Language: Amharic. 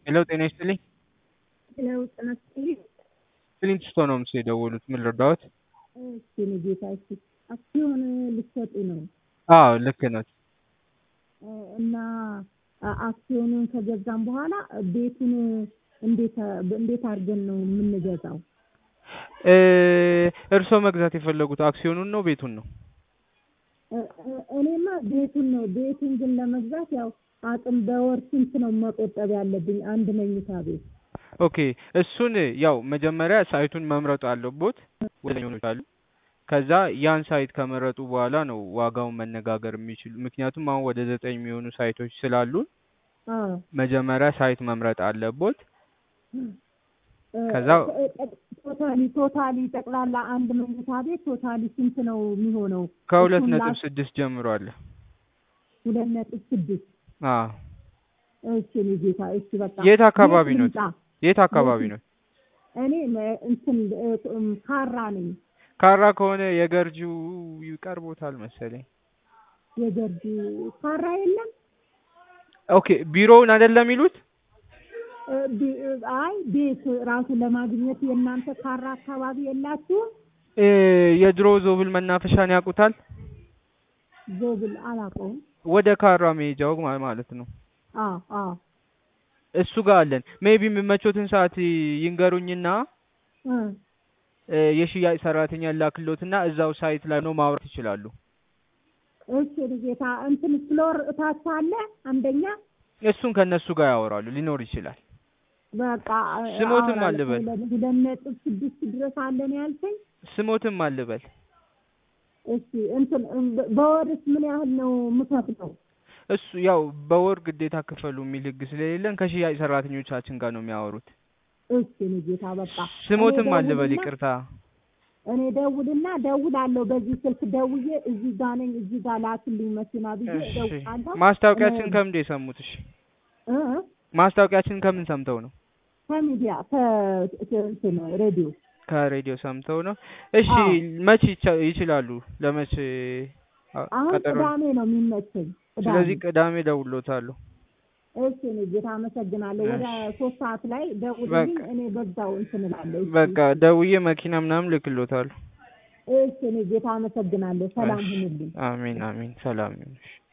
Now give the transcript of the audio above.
ሄሎ ጤና ይስጥልኝ። ለው ጥናስጥልኝ ፍሊንትስቶ ነው ምስ የደወሉት። ምን ልርዳዎት? እሺ እኔ ጌታ እሺ አክሲዮን ልትሰጡ ነው አዎ ልክ ነው። እና አክሲዮኑን ከገዛም በኋላ ቤቱን እንዴት እንዴት አድርገን ነው የምንገዛው? እርስዎ መግዛት የፈለጉት አክሲዮኑን ነው ቤቱን ነው? እኔማ ቤቱን ነው። ቤቱን ግን ለመግዛት ያው አቅም በወር ስንት ነው መቆጠብ ያለብኝ? አንድ መኝታ ቤት ኦኬ እሱን ያው መጀመሪያ ሳይቱን መምረጡ አለቦት ወደኞች አሉ። ከዛ ያን ሳይት ከመረጡ በኋላ ነው ዋጋውን መነጋገር የሚችሉ። ምክንያቱም አሁን ወደ ዘጠኝ የሚሆኑ ሳይቶች ስላሉን አዎ መጀመሪያ ሳይት መምረጥ አለቦት። ከዛ ቶታሊ ቶታሊ ጠቅላላ አንድ መኝታ ቤት ቶታሊ ስንት ነው የሚሆነው? ከሁለት እሱን ነጥብ ላስ- ስድስት ጀምሮ አለ። ሁለት ነጥብ ስድስት አዎ እሺ እኔ ጌታ እሺ በቃ የት አካባቢ የት ነው? ልምጣ? የት አካባቢ ነው? እኔ መ- እንትን እ- እም ካራ ነኝ ካራ ከሆነ የገርጂው ይቀርቦታል መሰለኝ። የገርጂ ካራ የለም ኦኬ ቢሮውን አይደለም የሚሉት? እ፣ ቢ- እ፣ አይ ቤት ራሱ ለማግኘት የእናንተ ካራ አካባቢ የላችሁም? እ፣ የድሮ ዞብል መናፈሻን ያውቁታል? ዞብል አላውቀውም። ወደ ካራ መሄጃው ማ- ማለት ነው። አዎ አዎ እሱ ጋር አለን። ሜቢ የሚመቾትን ሰዓት ይንገሩኝና እ፣ እ፣ የሽያጭ ሰራተኛ ላክሎትና እዛው ሳይት ላይ ነው ማውራት ይችላሉ። እሺ እኔ ጌታ እንትን ፍሎር እታች አለ አንደኛ እሱን ከነሱ ጋር ያወራሉ። ሊኖር ይችላል። በቃ እ፣ ስሞትም አወራለሁ። አልበል። ሁለት ሁለት ነጥብ ስድስት ድረስ አለን ያልከኝ? ስሞትም አልበል። እሺ እንትን እም፣ በ- በወርስ ምን ያህል ነው የምከፍለው? እሱ ያው በወር ግዴታ ክፈሉ የሚል ህግ ስለሌለን ከሽያጭ ሰራተኞቻችን ጋር ነው የሚያወሩት። እሺ እኔ ጌታ በቃ ስሞትም እኔ አልበል። ደውልና- ይቅርታ። እኔ ደውልና ደውላለሁ። በዚህ ስልክ ደውዬ እዚህ ጋር ነኝ እዚህ ጋር ላክልኝ መኪና ብዬ እሺ እደውላለሁ። ማስታወቂያችን እኔ- ከምንድን የሰሙት? እሺ እ? ማስታወቂያችን ከምን ሰምተው ነው? ከሚዲያ ከእንትን ሬዲዮ ከሬዲዮ ሰምተው ነው። እሺ አዎ። መች ይቻ- ይችላሉ? ለመች አ- አሁን ቀጠሮ? ቅዳሜ ነው የሚመቸኝ። ቅዳሜ ስለዚህ ቅዳሜ ደውሎታለሁ። እሺ እኔ ጌታ አመሰግናለሁ። ወደ እሺ። ሶስት ሰዓት ላይ ደውልልኝ። በቃ። እኔ በዛው እንትን እላለሁ። እሺ። በቃ ደውዬ መኪና ምናምን ልክሎታለሁ። እሺ እኔ ጌታ አመሰግናለሁ። ሰላም እሺ። ሁኑልኝ። አሜን አሜን። ሰላም ይሁን። እሺ።